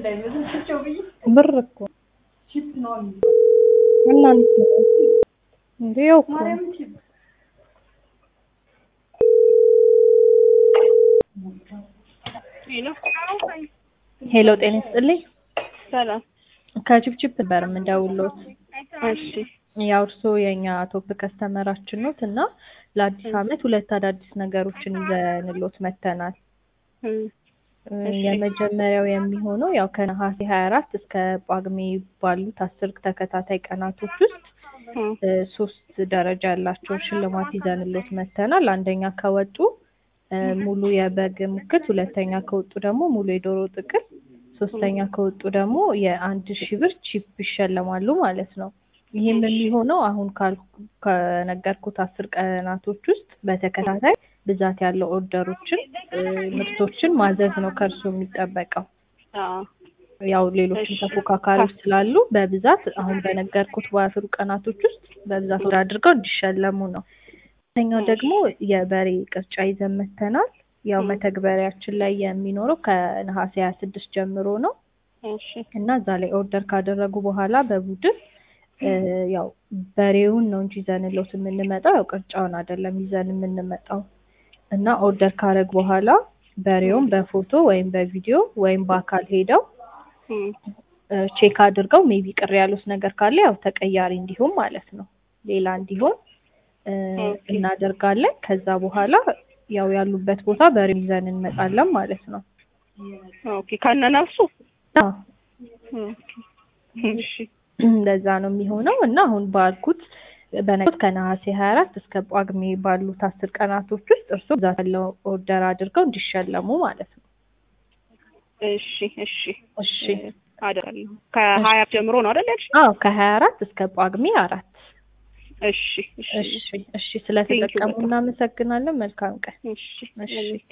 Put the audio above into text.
ብር እኮ እናንተ እንዴ ያው እኮ ሄሎ ጤና ይስጥልኝ ሰላም። ከችፕችፕ ነበር የምደውልዎት እሺ ያው እርስዎ የእኛ ቶፕ ከስተመራችን ኖት እና ለአዲስ ዓመት ሁለት አዳዲስ ነገሮችን ይዘንልዎት መጥተናል። እም፣ እሺ። የመጀመሪያው የሚሆነው ያው ከነሐሴ 24 እስከ ጳጉሜ ባሉት አስር ተከታታይ ቀናቶች ውስጥ እም፣ እ ሶስት ደረጃ ያላቸውን ሽልማት ይዘንልዎት መጥተናል። አንደኛ ከወጡ እ ሙሉ የበግ ሙክት፣ ሁለተኛ ከወጡ ደግሞ ሙሉ የዶሮ ጥቅል፣ ሶስተኛ ከወጡ ደግሞ የአንድ ሺህ ብር ቺፕ ይሸለማሉ ማለት ነው። ይህም የሚሆነው አሁን ካልኩ ከነገርኩት አስር ቀናቶች ውስጥ በተከታታይ ብዛት ያለው ኦርደሮችን እ ምርቶችን ማዘዝ ነው ከእርሱ የሚጠበቀው። አዎ፣ ያው ሌሎችም እሺ። ተፎካካሪዎች ስላሉ በብዛት አሁን በነገርኩት በአስሩ ቀናቶች ውስጥ በብዛት ወደ አድርገው እንዲሸለሙ ነው። ሁለተኛው ደግሞ የበሬ ቅርጫ ይዘን መጥተናል። ያው ም። መተግበሪያችን ላይ የሚኖረው ከነሐሴ ሀያ ስድስት ጀምሮ ነው እሺ፣ እና እዛ ላይ ኦርደር ካደረጉ በኋላ በቡድን እ ያው በሬውን ነው እንጂ ይዘንልዎት የምንመጣው ያው ቅርጫውን አይደለም ይዘን የምንመጣው እና ኦርደር ካረግ በኋላ በሬውን በፎቶ ወይም በቪዲዮ ወይም በአካል ሄደው እም፣ እ ቼክ አድርገው ሜቢ ቅር ያሉት ነገር ካለ ያው ተቀያሪ እንዲሆን ማለት ነው ሌላ እንዲሆን እ ኦኬ። እናደርጋለን። ከዛ በኋላ ያው ያሉበት ቦታ በሬው ይዘን እንመጣለን ማለት ነው። ኦኬ። ከነ ነፍሱ አዎ ኦኬ። እሺ፣ እንደዛ ነው የሚሆነው እና አሁን ባልኩት በነገርኩት ከነሐሴ 24 እስከ ጳጉሜ ባሉት አስር ቀናቶች ውስጥ እርስዎ ብዛት ያለው ኦርደር አድርገው እንዲሸለሙ ማለት ነው። እሺ፣ እሺ፣ እሺ አደርጋለሁ። ከሀያ ጀምሮ ነው አይደል ያልሽኝ? አዎ ከ24 እስከ ጳጉሜ አራት እሺ፣ እሺ፣ እሺ እሺ ስለተጠቀሙ በጣም። እናመሰግናለን። መልካም ቀን። እሺ፣ እሺ